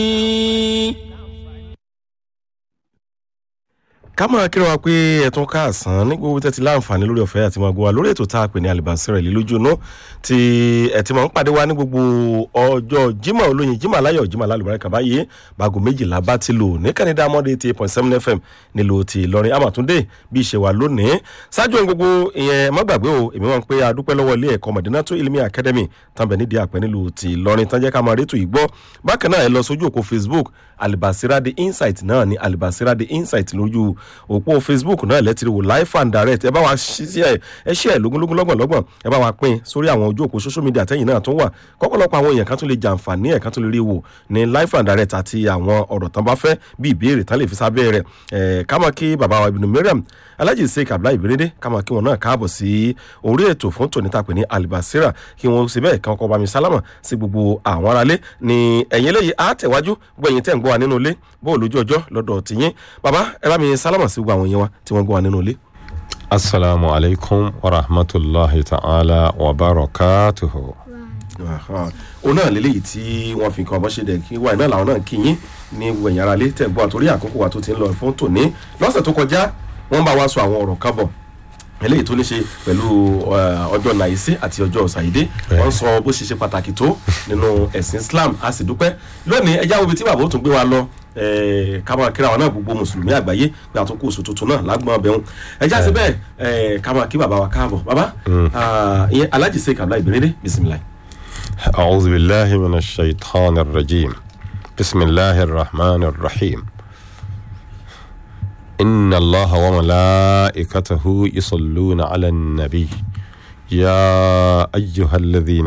ká máa kíra wa pé ẹ̀tún káàsán ní gbogbo tẹ́tí láǹfààní lórí ọ̀fẹ́ àti máa gbọ́ wa lórí ètò tá a pè ní alibasira ìlú lójú inú tí ẹ ti máa ń pàdé wa ní gbogbo ọjọ́ jimá olóyin jimá aláyọ̀ jimá alálùbáràkà báyìí baago méjìlá bá ti lò ní kánidá mọ́dé eighty point seven fm nílò ti ìlọrin amatunde bí ìṣe wa lónìí ṣáájú ohun gbogbo ìyẹn má gbàgbé o èmi máa ń pé adúpẹ́ lọ́wọ́ ilé ẹ̀kọ́ mọ̀dínátó ilmi academy tàbí nídìí àpẹ́ nílùú ti ìlọrin tán jẹ́ ká máa rétò ìgbọ́ bákan náà ẹ lọ sójú òkú facebook alibasira the insight náà ni alibasira the insight lójú òpó facebook náà lẹ́tìrì wò live and direct ẹ bá wa ṣí ẹ ẹ ṣí ẹ lógúnlógún lọ́gbọ̀nlọ́gbọ̀n ẹ bá wa pín sórí àwọn ojú òpó social media tẹ́yìn náà tún wà kọ́pọ̀lọpọ̀ àwọn èèyàn kan tún lè jàǹfààní ẹ̀ kan tún lè rí wò ní live and direct àti àwọn ọ̀rọ̀ tán bá fẹ́ bí ìbéèrè tán lè fi sábẹ́ rẹ̀ ẹ̀ ká máa kí bàbá wa ibùdó mariam alhaji sheik abdullahi ibirinde ká máa kí wọn náà káàbọ̀ sí orí ètò fún tòní tàpé ní alibasira kí wọn sì bẹ́ẹ̀ kan kọ́ bá mi sálámà sí gbogbo àwọn aráalé ní ẹ̀yìn eléyìí á tẹ̀wájú gbẹ̀yìn tẹ̀ ń gbọ́ wa nínú ilé bó lójú ọjọ́ lọ́dọ̀ tìyín bàbá ẹ bá mi sálámà sí gbogbo àwọn èèyàn wa tí wọ́n gbọ́ wa nínú ilé. asalaamu alaykum wa rahmatulahi ta'ala wa barakatuhu. òun náà lélẹ́yìí tí wọ́n fi kan ọmọ ṣe dẹ̀ kí wáyé náà làwọn náà kí yín ní gbẹ̀yìn ara lé tẹ̀ gbọ́ àtòrí àkókò wa tó ti ń lọ fún tòní lọ́sẹ̀ tó kọjá wọ́n bá wa sọ àwọn ọ̀rọ̀ kan bọ̀ eléyìí tó ní ṣe pẹ̀lú ọjọ́ nàìsí àti ọjọ́ ṣàyídé wọ́n sọ bó ṣe ṣe pàtàkì tó nínú ẹ̀sìn islam a sì dúpẹ́ lónìí ẹjá wo ibi tí bàbá ó tún gbé wa lọ ká máa kíra wa náà gbogbo mùsùlùmí àgbáyé pé àtúnkù oṣù tuntun náà lágbọ́n ọbẹ̀ wọn ẹjá sí bẹ́ẹ̀ ká máa kí bàbá wa káàbọ̀ bàbá ìyẹn alhaji sheik abdullahi ibirede bisimilayi. أعوذ بالله من الشيطان الرجيم بسم الله الرحمن الرحيم إن الله وملائكته يصلون على النبي يا أيها الذين